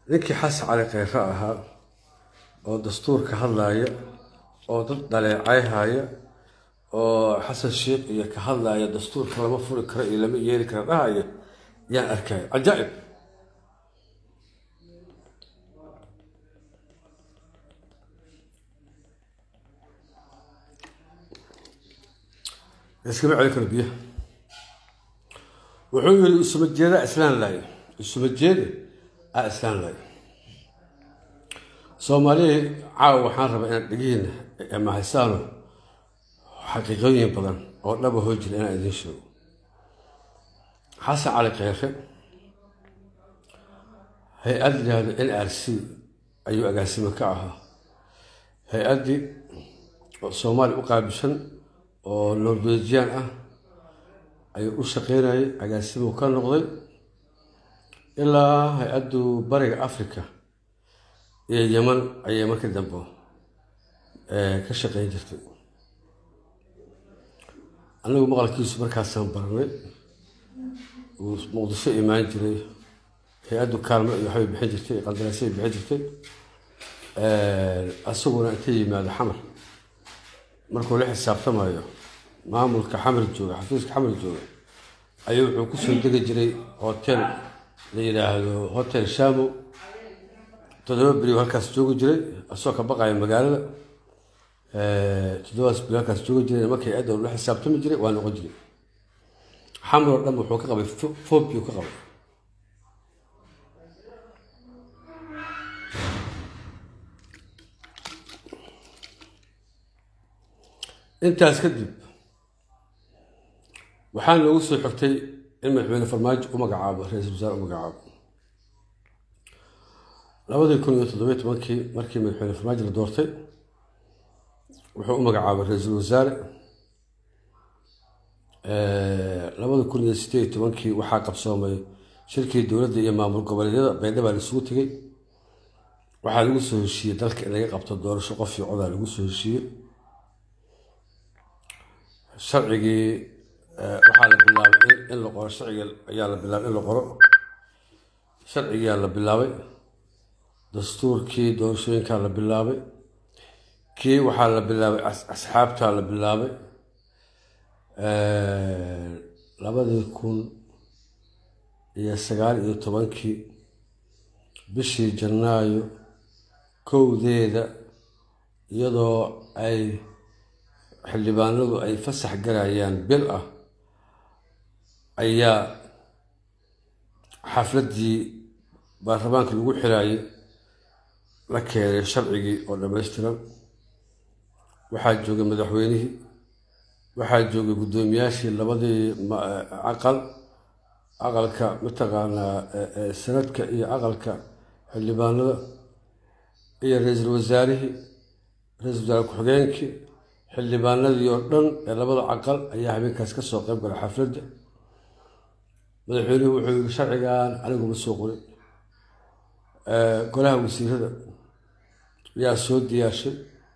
ninkii xasan cali kheyre ahaa oo dastuurka hadlaaya oo dad dhaleecayhaya oo xasan sheikh iyo ka hadlaaya dastuurka lama furi karo iyo lama yeeli karo dhahaya yaan arkaya cajaa'ib iskama celi karo biyaha wuxuu yiri isuma jeedaa islaan laayo isuma jeeda aa islaan laayo soomaalihii caawa waxaan rabaa inaan dhegihiina mahaysaano xaqiiqooyin badan oo dhaba hoo jira inaan idiin sheego xasan cali kheyre hay-ad yidhaahdo n r c ayuu agaasimo ka ahaa hay-addii soomaaliya u qaabishan oo norwejian ah ayuu u shaqeynayay agaasimuu ka noqday ilaa hay-addu bariga africa iyo yeman ayay markii dambe ka shaqeyn jirtay anigu maqalkiisu markaasaan baranay uu muqdisho imaan jiray hay-addu kaalmo iyo waxbay bixin jirtay qandaraasay bixin jirtay asaguna inta yimaado xamar markuu la xisaabtamayo maamulka xamar jooga xafiiska xamar jooga ayuu wuxuu kusoo degi jiray hotel la yidhaahdo hotel shamo toddoba beri halkaas joogi jiray asagoo ka baqaya magaalada toddobaas beri halkaas joogi jiray markay adda la xisaabtami jiray waa noqon jiray xamar oo dhan wuxuu ka qabay fobiu ka qabay intaas kadib waxaa noogu soo xigtay in madaxweyne farmaajo u magacaabo ra-iisul wasaare u magacaabo labadii kun iyo toddobiyo tobankii markii madaxweyne farmaajo la doortay wuxuu u magacaabay ra-iisul wasaare labada kun iyo sideed iyo tobankii waxaa qabsoomay shirkii dowladda iyo maamul goboleedyada baydhabaa laisugu tegey waxaa lagu soo heshiiyey dalka in laga qabto doorasho qof iyo codaa lagu soo heshiiyey sharcigii waxaa la bilaabay in la qoro sharciga ayaa la bilaabay in la qoro sharcigiyaa la bilaabay dastuurkii doorashooyinkaa la bilaabay kii waxaa la bilaabay asxaabtaa la bilaabay labadii kun iyo sagaal iyo tobankii bishii janaayo kowdeeda iyadoo ay xildhibaanadu ay fasax galayaan bil ah ayaa xafladdii baarlamaanka lagu xiraayay la keenay sharcigii oo dhammaystiran waxaa joogay madaxweynihii waxaa joogay guddoomiyaashii labadii aqal aqalka mataqaanaa sanadka iyo aqalka xildhibaanada iyo ra-iisul wasaarihii ra-iisul wasaare ku-xigeenkii xildhibaanadii oo dhan ee labada aqal ayaa habeenkaas ka soo qayb galay xafladda madaxweynuhu wuxuu yiri sharcigan aniguma soo qorin golaha wasiirada ayaa soo diyaashay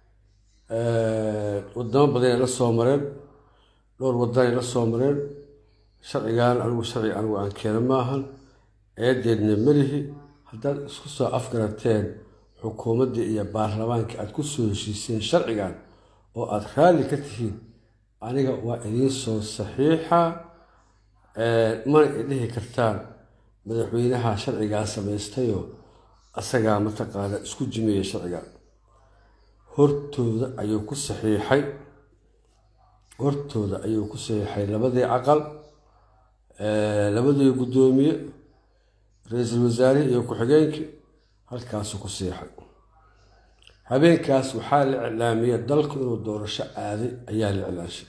wadamo badanay la soo mareen dhowr wadanay la soo mareen sharcigan anigu sharci anigu aan keena maahan eedeedna melihi haddaad isku soo afgarateen xukuumadda iyo baarlamaanka aada ku soo heshiiseen sharcigan oo aada raalli ka tihiin aniga waa idiin soo saxiixa mana idhihi kartaan madaxweynaha sharcigaa samaystayoo asagaa mataqaana isku jimeeyey sharciga hortooda ayuu ku saxiixay hortooda ayuu ku saxiixay labadii aqal labadii guddoomiye ra-iisul wasaarihii iyo ku-xigeenkii halkaasuu ku saxiixay habeenkaas waxaa la iclaamiyey dalku inuu doorasho aaday ayaa la iclaashay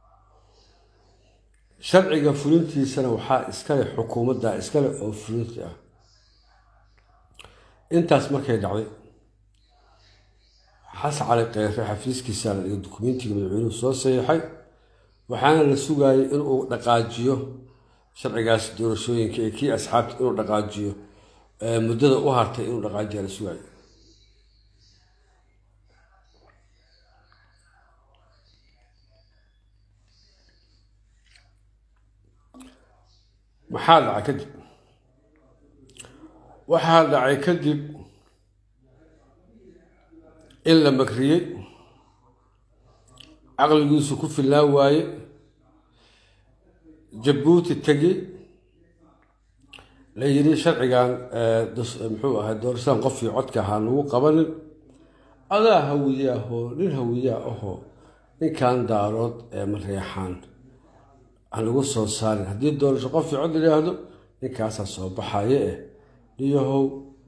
sharciga fulintiisana waxaa iskale xukuumadda iskale oo fulinti ah intaas markay dhacday xasan cali kheyre xafiiskiisa la dhigay dukumentiga madaxweynuhu soo saxiixay waxaana la sugaayay inuu dhaqaajiyo sharcigaas doorashooyinka ee kii asxaabta inuu dhaqaajiyo muddada u hartay inuu dhaqaajiya la sugaayay maxaa dhaca kadib waxaa dhacay kadib in la makriyey caqligiisu ku filnaan waaye jabuuti tegi la yidhi sharcigan muxuu ahay doorashadan qofkii codka ahaa lagu qabanin adaa hawiye ahoo nin hawiyaa ahoo ninkan daarood ee mareexaan aan lagu soo saarin haddii doorasho qofkii cod layidhaahdo ninkaasaa soo baxaye eh niyahow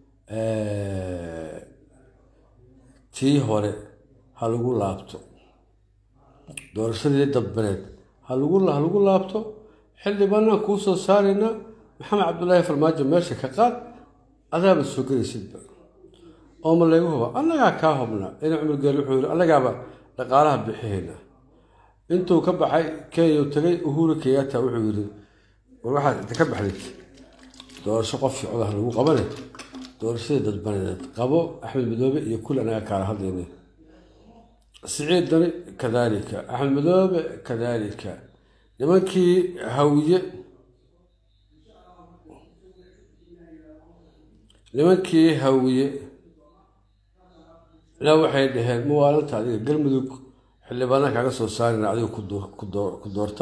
tii hore ha lagu laabto doorashadii dadbaneed ha lagu ha lagu laabto xildhibaanaan kuu soo saaraynaa maxamed cabdulaahi farmaajo meesha ka qaad adaaba soo gelaysidba oo ma laygu huba annagaa kaa hubnaa ina cumar geel wuxuu yidhi annagaaba dhaqaalaha bixihayna intuu ka baxay kenya tagay uhuru kenyatta wuxuu yidhi war waxaad inta ka baxdid doorasho qofkii codaha lagu qabane doorashadii dadbaneed qabo axmed madoobe iyo kul anaga kaala hadlayna siciid dani kadaalika axmed madoobe kadaalika nimankii hawiye nimankii hawiye na waxay dhaheen muwaalanta adiga galmudug xildhibaana kaaga soo saarina adiga ku doorta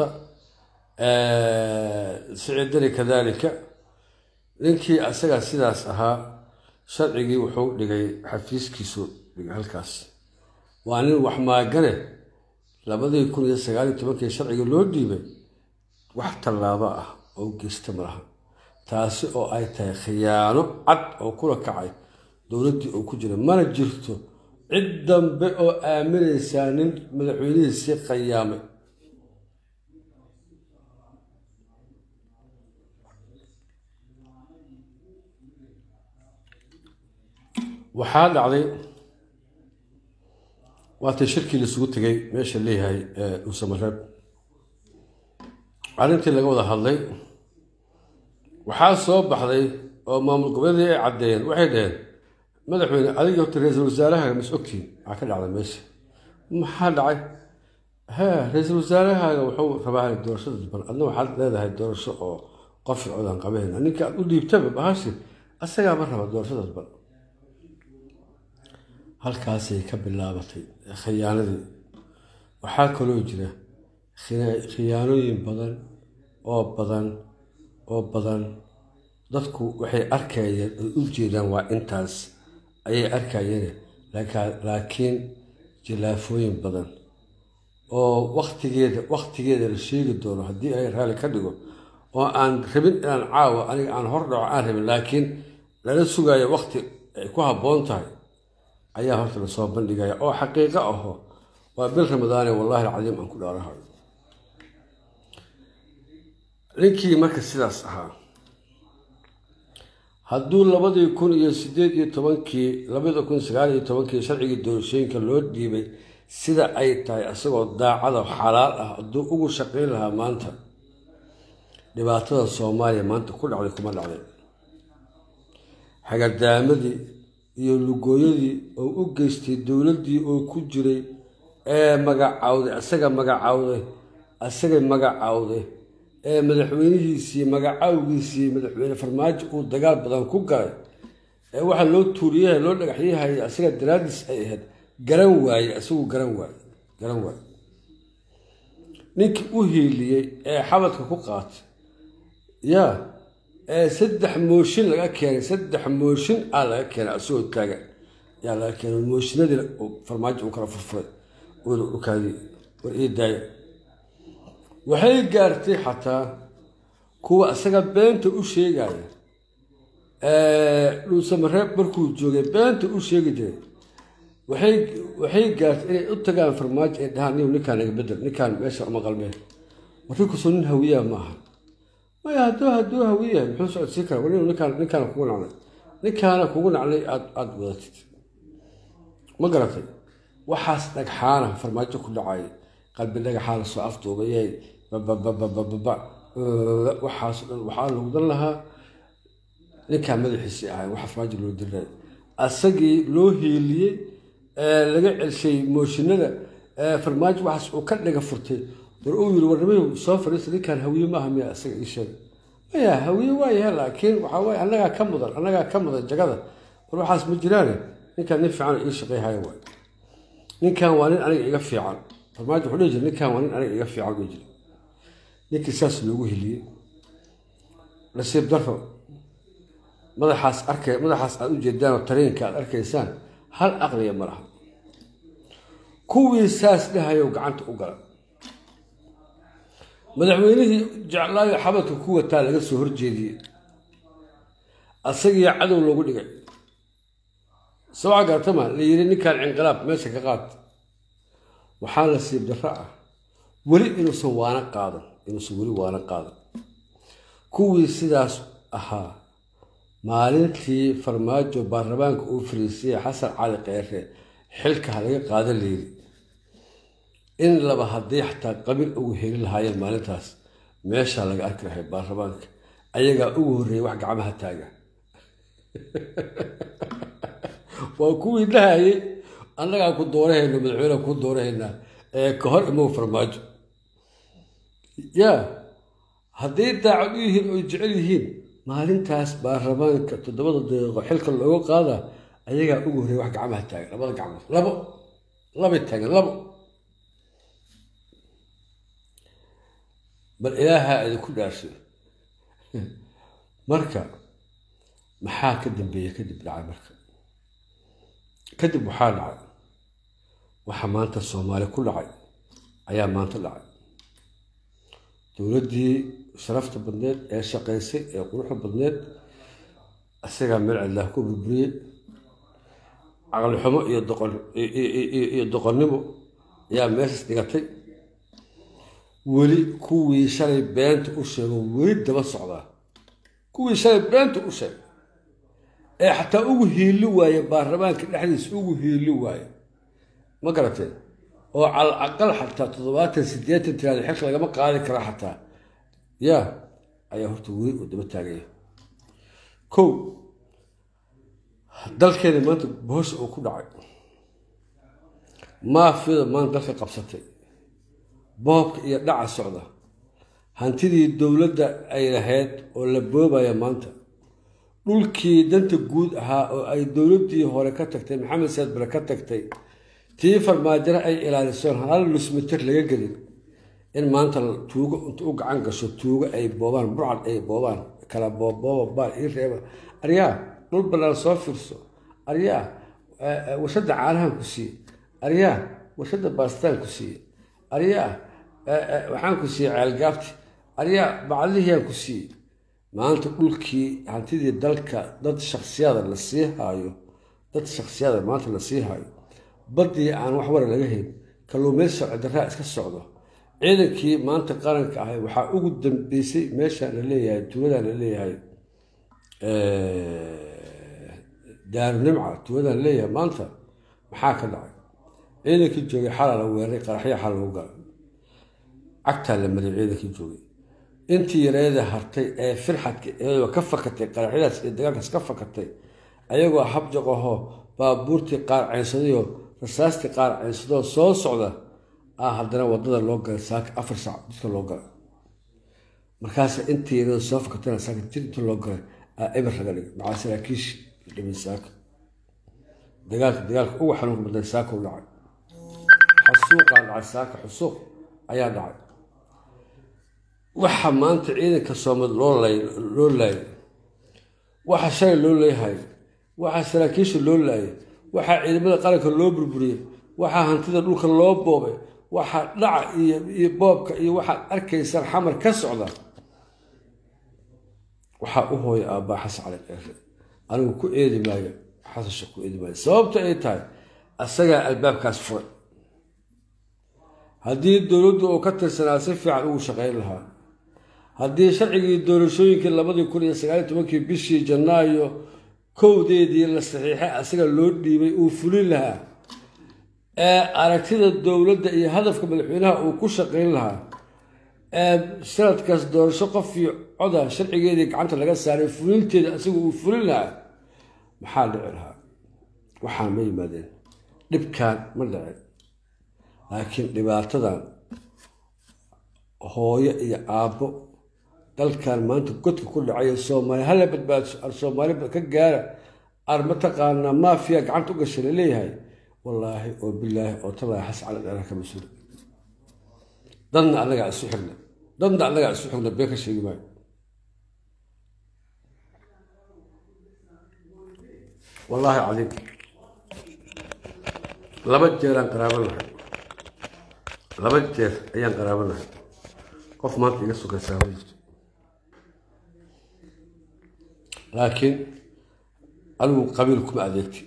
siciid dani kadaalika ninkii asaga sidaas ahaa sharcigii wuxuu dhigay xafiiskiisu dhigay halkaas waa nin wax maagane labadii kun iyo sagaal iyo tobankii sharciga loo dhiibay wax tallaabo ah oo geysta malaha taasi oo ay tahay khiyaano cad oo kula kacay dowladdii uu ku jira mana jirto cid dambe oo aaminaysaa nin madaxweynihiisii qayaamay waxaa dhacday waatay shirkii laisugu tegay meesha leeyahay dhuusamareeb arrintii laga wada hadlay waxaa soo baxday oo maamul goboleedii ay caddeeyeen waxay dhaheen madaxweyne adiga horta ra-iisul wasaarahaga mas ogtiin maxaa ka dhacday meesha maxaa dhacay he ra-iisul wasaarahaaga wuxuu rabaa doorashada duban adna waxaad leedahay doorasho oo qofi codaan qabahayna ninka aad u dhiibtaba bahashi asagaaba raba doorashada duban halkaasay ka bilaabatay khiyaanadii waxaa kaloo jira khiyaanooyin badan oo badan oo badan dadku waxay arkayeen oy u jeedaan waa intaas ayay arkayeen laakiin jilaafooyin badan oo waktigeeda waktigeeda la sheegi doono haddii ay raalli ka dhigo oo aan rabin inaan caawa aniga aan hor dhaco aan rabin laakiin lala sugayo wakti ay ku habboon tahay ayaa horta lasoo bandhigaya oo xaqiiqo aho waa bil ramadaane wallahi alcadiim aan ku dhaarahayo ninkii marka sidaas ahaa hadduu labadii kun iyo sideed iyo tobankii labada kun sagaal iyo tobankii sharcigii doorashooyinka loo dhiibay sida ay tahay isagoo daacada xalaal ah hadduu ugu shaqayn lahaa maanta dhibaatada soomaaliya maanta ku dhacday kuma dhacday xagadaamadii iyo lugooyadii oo u geystay dowladdii oo ku jiray ee magacaawday asaga magacaawday asagay magacaawday ee madaxweynihiisii magacaawgiisii madaxweyne farmaajo uu dagaal badan ku galay ee waxaa loo tuuriyaha loo dhagaxyahaya asaga daraadiis ay ahayd garan waaye isagu garan waaye garan waaye ninkii u hiiliyey ee xabadka ku qaatay yaa ee saddex mooshin laga keenay saddex mooshin aa laga keenay asagoo taagan yaa laga keenay mooshinadii farmaajo uu kala furfuray ukaadi war ii daaya waxay gaartay xataa kuwa isaga beenta u sheegaya dhuusamareeb markuu joogay beenta u sheegi jiray waxay waxay gaartay inay u tagaan farmaajo ay dhahaan niw ninkaan naga bedel ninkaan meesha uma qalmeen warrinkusoo nin hawiyaa ma aha maya hadduu hadduu hawiyahay muxuu socodsiin kara war ninkaan ninkaana kugu nacnay ninkaana kugu nacnay aad aada wadatid ma garatay waxaas dhagxaana farmaajo ku dhacay qalbi dhagaxaa lasoo afduubayay babababababa waxaas dhan waxaa lagu dan lahaa ninkaa madaxiisii ahay waxa farmaajo loo diray asagii loo hiiliyey laga celshay mooshinada farmaajo waxaas uu ka dhaga furtay war uu yiri warnimay soo fadhiista ninkaan hawiye maaha miya isaga ii sheeg maya hawiye waayaha laakiin waxaa waye annagaa ka mudan annagaa ka mudan jagada war waxaas ma jiraane ninkan nin fiican ii shaqeyhaya waay ninkan waa nin aniga iga fiican farmaajo wuxuu dhihi jira ninkan waa nin aniga iga fiican dhihi jira ninkii saas loogu heliyey nasiib daro madaxaas arkay madaxaas aad u jeedaan oo tareenka aad arkaysaan hal aqliya ma laha kuwii saas dhahayow gacanta u gala madaxweynihii jeclaayo xabadka ku wataa laga soo horjeediyey asagii cadow loogu dhigay sabca gaatama la yiri ninkan cinqilaab meesha ka qaad waxaa nasiib darro ah weli inuusan waana qaadan inuusan weli waana qaadan kuwii sidaas ahaa maalintii farmaajo baarlamaanka uu fariisiyey xasan cali kheyre xilka ha laga qaadan layiri in laba haddii xataa qabiil ugu heli lahaayeen maalintaas meeshaa laga arki lahay baarlamaanka ayagaa ugu horreeyay wax gacmaha taaga waa kuwii dhahayay annagaa ku doorahayna madaxweyneha ku doorahaynaa ee ka hor imow farmaajo yaa hadday daacad u yihiin oy jecel yihiin maalintaas baarlamaanka toddobada daqiiqo xilka looga qaadaa ayagaa ugu horreeyay wax gacmaha taagan labada gacmood labo labay taagan labo bal ilaahaa idinku dhaarsho marka maxaa ka dambeeya kadib dhacay marka kadib waxaa dhacay waxa maanta soomaali ku dhacay ayaa maanta dhacay dowladdii sharafta badneed ee shaqaysay ee quruxda badneed isagaa meel cidlaah ku burburiyey caqli xumo iyo doqon iyo doqonnimo ayaa meeshaas dhigatay weli kuwii shalay beenta u sheego weli daba socdaa kuwii shalay beenta u sheegay ee xataa ugu hiili waaye baarlamaanka dhexdiisa ugu hiili waaye ma garateen oo cal aqal xataa toddobaatan siddeetan tiraada xilka lagama qaadi kara xataa yaa ayaa horta weli uu daba taagaya kow dalkeena maanta bohosha uu ku dhacay maafiyada maanta dalka qabsatay boobka iyo dhaca socda hantidii dowladda ay lahayd oo la boobaya maanta dhulkii danta guud ahaa oo ay dowladdii hore ka tagtay maxamed saad bare ka tagtay tii farmaajaro ay ilaalisoon hal lusmitir laga gelin in maanta tuugo inta u gacan gasho tuugo ay boobaan burcad ay boobaan kala boobooba baal ii reeba aryaa dhul bannaan soo fiirso aryaa warshadda caanahan ku siiye aryaa warshadda baastaan ku siiye aryaa waxaan ku siiyey ceelgaabti aryaa bacdihiyaan ku siiyey maanta dhulkii hantidii dalka dad shaksiyada la sii haayo dad shaksiyada maanta la sii haayo baddii aan wax wara laga hayn kalluumaysi sharci darraa iska socdo ciidankii maanta qaranka ahay waxaa ugu dambeysay meeshaan la leeyahay tuuladaan la leeyahay daarunimca tuuladaan la leeyahay maanta maxaa ka dhacay ciidankii joogay xalaa la weeraray qaraxya xal lagu galay cagtaa la mariyay ciidankii joogay intii yareeda hartay ee firxadka iyadoo ka fakatay qaraxyadaas iyo dagaalkaas ka fakatay ayagoo habjaqahoo baabuurtii qaar ceynsadayo rasaastii qaar ceynsadoo soo socda ah haddana wadada loo galay saaka afar saac dadka loo galay markaas intii yareeda soo fakatayna saaka jir inta loo galay aa eber laga dhigay macaa saraakiish dhimin saaka dagaalka dagaalka ugu xanuunka badnay saaka u dhacay xasuuqaa dhacay saaka xusuuq ayaa dhacay waxa maanta ciidanka soomad loo loo laayay waxa shalay loo leeyahay waxaa saraakiisha loo laayay waxaa ciidamada qaranka loo burburiyey waxaa hantida dhulka loo boobay waxaa dhaca iyo iyo boobka iyo waxaad arkaysaan xamar ka socda waxaa u hooya aabbaa xasan cali keere anigu ku eedi maayo xasasha ku eedi maayo sababta ay tahay asagaa albaabkaas furay haddii dowladdu uu ka tirsanaa si fiican ugu shaqayn lahaa haddii sharcigii doorashooyinkii labadii kun iyo sagaaliy tobankii bishii janaayo kowdeedii la saxiixay asaga loo dhiibay uu fulin lahaa ee aragtida dowladda iyo hadafka madaxweynaha uu ku shaqayn lahaa ee sanadkaas doorasho qof iyo coda sharcigeedii gacanta laga saaray fulinteeda asaga uu fulin lahaa maxaa dhici lahaa waxaan ma yimaadeen dhibkaan ma dhicin laakiin dhibaatadan hooyo iyo aabbo dalkan maanta godka ku dhacay soomaali hala badbaadiso ar soomaali ka gaara ar mataqaanaa maafiya gacanta u gashay laleeyahay wallaahi oo bilaahi oo talaahi xas cala dheeraha ka mas-uula dadna annagaa isu xigna dadna annagaa isu xigna been ka sheegi maayo wallaahi cadiim laba jeeraan qaraabo lahay laba jeer ayaan qaraabo lahay qof maanta iga sugaysaa ma jirto laakiin anigu qabiil kuma adeegti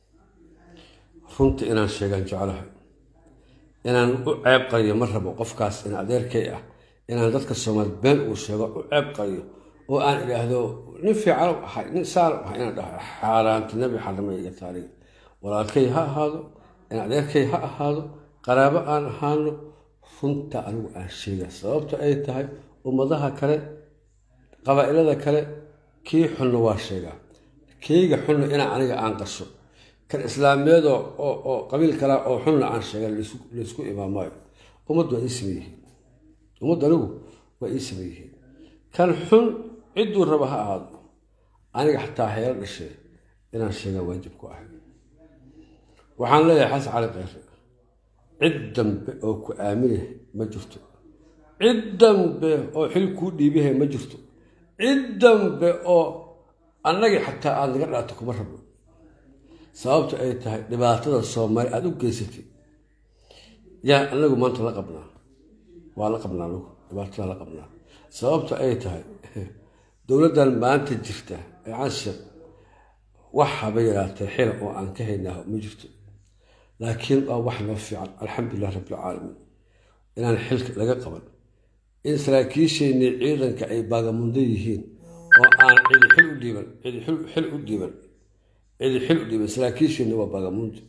runta inaan sheegaan jeclahay inaan u ceeb qariyo ma rabo qofkaas in adeerkay ah inaan dadka soomaali been uu sheego u ceeb qariyo oo aan idhaahdo nin fiican ahay nin saal ahay inaan dhaho xaaraanta nebi xarama iga taariga walaalkay ha ahaado in adeerkay ha ahaado qaraabo aan ahaano runta anigu aan sheega sababta ay tahay ummadaha kale qabaa'ilada kale kii xunna waa sheegaa keyga xunna inaa aniga aan qasho kan islaameed oo qabiil kala oo xunna aan sheega laysku imaamaayo ummaddu waa ii sameeyihiin ummaddu anigu waa ii sameeyihiin kan xun cidduu raba ha ahaado aniga xataa heelo dhashee inaan sheegaa waajib ku ahay waxaan leeyahay xasan cali keyre cid dambe oo ku aaminah ma jirto cid dambe oo xil kuu dhiibahay ma jirto cid dambe oo annagii xataa aada naga dhaato kuma rabno sababta ay tahay dhibaatada soomaali aada u geysatay yaa anagu maanta la qabnaa waa la qabnaa anagu dhibaatada la qabnaa sababta ay tahay dowladdan maanta jirta ee canshir wax haba yaraatee xila oo aan ka haynaa ma jirto laakiin waa wax noo fiican alxamdulilah rabbilcaalamiin inaan xilka laga qaban in saraakiisheenii ciidanka ay baagamundo yihiin oo aan cidi xil u dhiiban cidi xil u dhiiban cidi xil u dhiiban saraakiisheenni waa baagamundo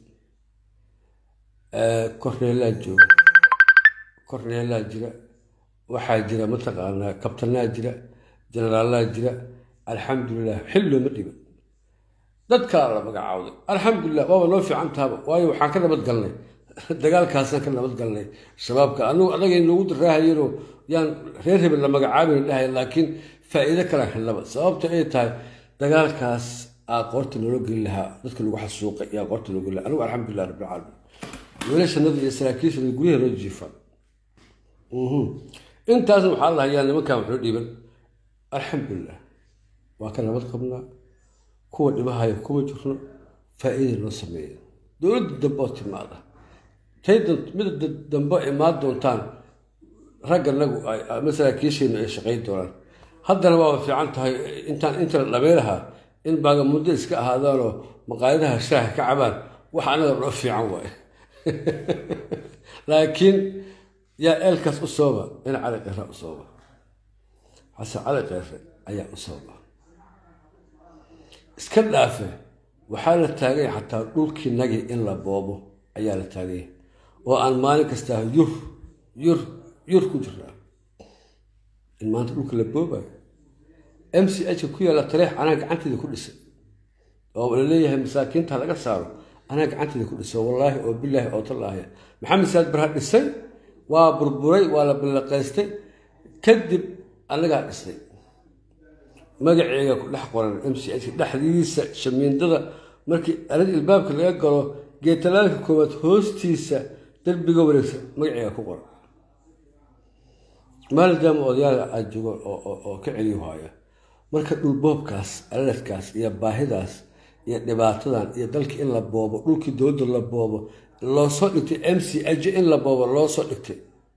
korneelaa jooga korneelaa jira waxaa jira mataqaanaa kabtanaa jira jenaraalaa jira alxamdulilah xil looma dhiban dadkaa la magacaawday alxamdulilah waaba noo fiican tahaba waayo waxaan ka nabad galnay dagaalkaasaan ka nabad galnay shabaabka anugu adagay noogu daraahayeenoo yaan reer hebel la magacaabayna dhahay laakiin faa'iido kalaan helnaba sababta ay tahay dagaalkaas aa qoorta noola geli lahaa dadka lagu xasuuqay yaa qoorta loo geli lahaa anigu alxamdulilah rabbilcaalamiin wiilashanada iyo saraakiishanada guryaha loo jiifaa intaasna waxaa lahayaa nimankan wuxuu dhiiban alxamdulilah waa ka nabad qabnaa kuwa dhibahaya kuma jirno faa'iida noo sameeya dowladda dambe oo timaada tay mida dambe imaan doontaan ragga nagu ama saraakiisheennu ay shaqayn doonaan haddana waaba fiican tahay intaan inta la dhameylahaa in baagamundo iska ahaadaanoo maqaayadaha shaaha ka cabaan wax anaga noo fiican waaye laakiin yaa eelkaas u sooba in cali keyre u sooba xasan cali keyre ayaa u sooba iska dhaafe waxaa la taaganya xataa dhulkii nagi in la boobo ayaa la taaganya oo aan maalin kastaa yur yur yur ku jirnaa in maanta dhulka la boobayo m c h ku yaalla tareex anaa gacanteeda ku dhisay oo la leeyahay masaakiinta laga saaro anaa gacanteeda ku dhisay wallaahi oo bilaahi oo tallaahi maxamed saad barha dhisay waa burburay waa la ballaqaystay kadib annagaa dhisay magaceega ku dhex qoran m c h dhexdiisa shamiindada markii alad ilbaabka laga galo geetalaalka koowaad hoostiisa derbiga wareegsan magaceega ku qoran maalidaama odayaal aad joogo oo ka celiyo haya marka dhulboobkaas aladkaas iyo baahidaas iyo dhibaatadan iyo dalkii in la boobo dhulkii dowladda la boobo loosoo dhigtay m c h in la boobo loosoo dhigtay